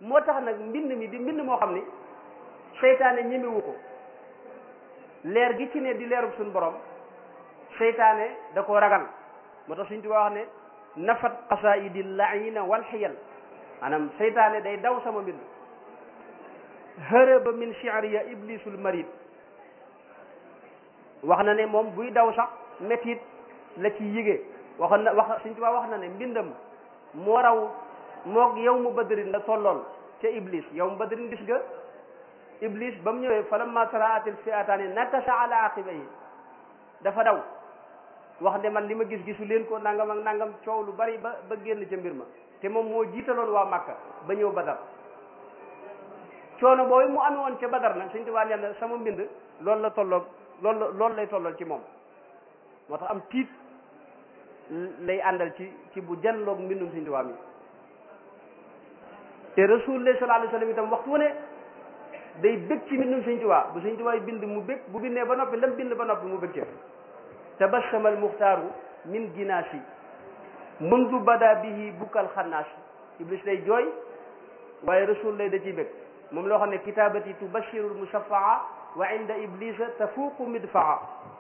moo tax nag mbind mi di mbind moo xam ni seytaane ñemewu ko leer gi ci ne di leerub suñu borom seytaane da koo ragal moo tax suñ tuba wax ne nafat qasaidi laina wal xiyal maanaam seytaane day daw sama mbind hërëba min shi'riya iblisul marid wax na ne moom buy daw sax métit la ci yige waxoon na wax suñ tuba wax na ne mbindam moo raw moog yow mu badrin la tollool ca iblis yow mu badrin gis nga iblis ba mu ñëwee fa lamma taraatil fi'ataani nakasa ala aqibayhi dafa daw wax ne man li ma gis gisu leen ko nangam ak nangam coow lu bari ba ba génn ca mbir ma te moom moo jiitaloon waa Makka ba ñëw Badar coono boobu mu amee woon ca Badar nag suñ tubaab nee na sama mbind loolu la tolloog loolu la loolu lay tollool ci moom moo tax am tiit lay àndal ci ci bu janloog mbindum suñ tubaab mi te rasulullah sallallahu alayhi wa sallam itam waxtu wu ne day bëgg ci mbindum Sëñ Tuubaa bu Sëñ Tuubaa bind mu bëgg bu bindee ba noppi lam bind ba noppi mu bëgg ci tabassama almuxtaaru min ginaasi mundu bada bihi bukkal xannaasi iblis day jooy waaye rasul lay da ciy bëgg moom loo xam ne kitabati tubashiru almusafaa wa inda iblisa tafuuqu midfaa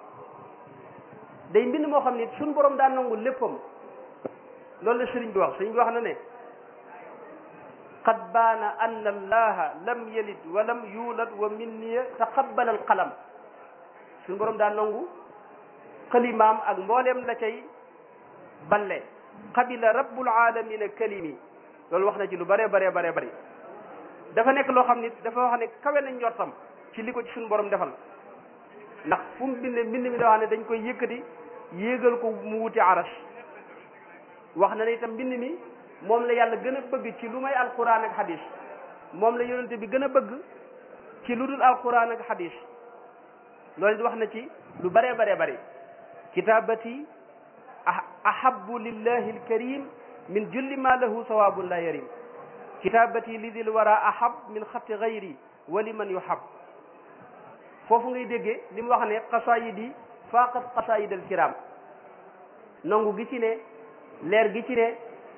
day mbind moo xam ne suñ borom daan nangu léppam loolu la sëriñ bi wax sëriñ bi wax na ne qad baana anna allaha lam yalid wa lam yulad wa minniya taqabbala alqalam suñu borom daa nangu xalimaam ak mbooleem la cay balle qabila rabbul alamina kalimi loolu wax na ci lu bare bare bare bëri dafa nekk loo xam ni dafa wax ne kawe nañ njortam ci li ko ci suñu borom defal ndax fu mu binde mbind mi da wax ne dañ koy yëkkati yéegal ko mu wuti aras wax na ne itam mbind mi moom la yàlla gën a bëgg ci lu may alquran ak hadis moom la yonente bi gën a bëgg ci lu dul alquran ak hadis loolu di wax na ci lu bare bare bare kitabati ahabu lillahi alkarim min julli ma lahu sawabun la yarim kitabati lidil wara ahab min xatti gayri wa liman yuhab foofu ngay déggee li mu wax ne xasaayid yi faqat xasaayid alkiram nangu gi ci ne leer gi ci ne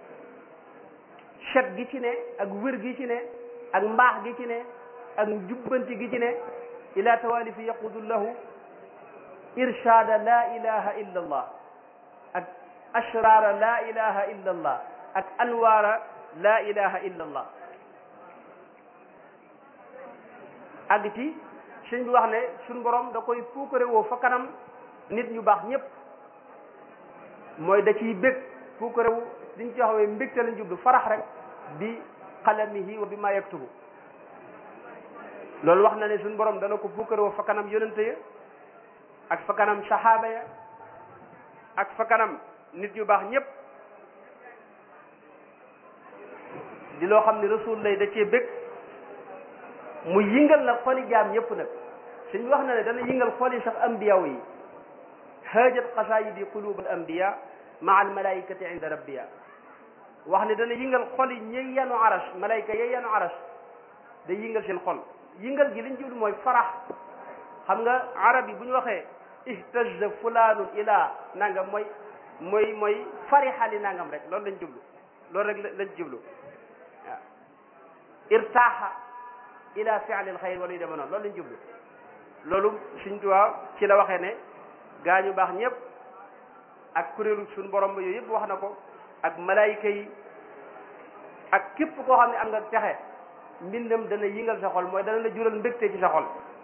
set gi ci ne ak wér gi ci ne ak mbaax gi ci ne ak jubbanti gi ci ne ila tawalifi yaqudu lahu irshada la ilaha illa allah ak ashrara la ilaha illa allah ak anwaara la ilaha illa allah àgg ci suñ bi wax ne suñ borom da koy puukare woo fa kanam nit ñu baax ñëpp mooy da ciy bég puukare wu liñ ci waxawee mbégte lañ jublu farax rek bi qalamihi wa bi ma yaktubu loolu wax na ne suñ borom dana ko puukare woo fa kanam yonente ya ak fa kanam saxaaba ya ak fa kanam nit ñu baax ñëpp di loo xam ne rasul lay da cee bég mu yingal nag xoli jaam ñëpp nag suñ wax na ne dana yingal xoli sax ambiyaw yi haajat qasaayidi qulub al ambiya maa al malaikati inda rabbiya wax ne dana yingal xoli ñi yanu aras malayka ya yanu aras day yingal seen xol yingal gi liñ jublu mooy farax xam nga arab yi bu ñu waxee ihtazza fulaanun ila nangam mooy mooy mooy farixali nangam rek loolu lañ jublu loolu rek lañ jublu waaw irtaaxa ila fi'li alxayr wala yu deme noonu loolu lañ jublu loolu suñ tuwaa ci la waxee ne gaa ñu baax ñëpp ak kuréelu suñ borom ba yooyu yëpp wax na ko ak malaayika yi ak képp koo xam ne am nga texe mbindam dana yingal sa xol mooy dana la jural mbégte ci sa xol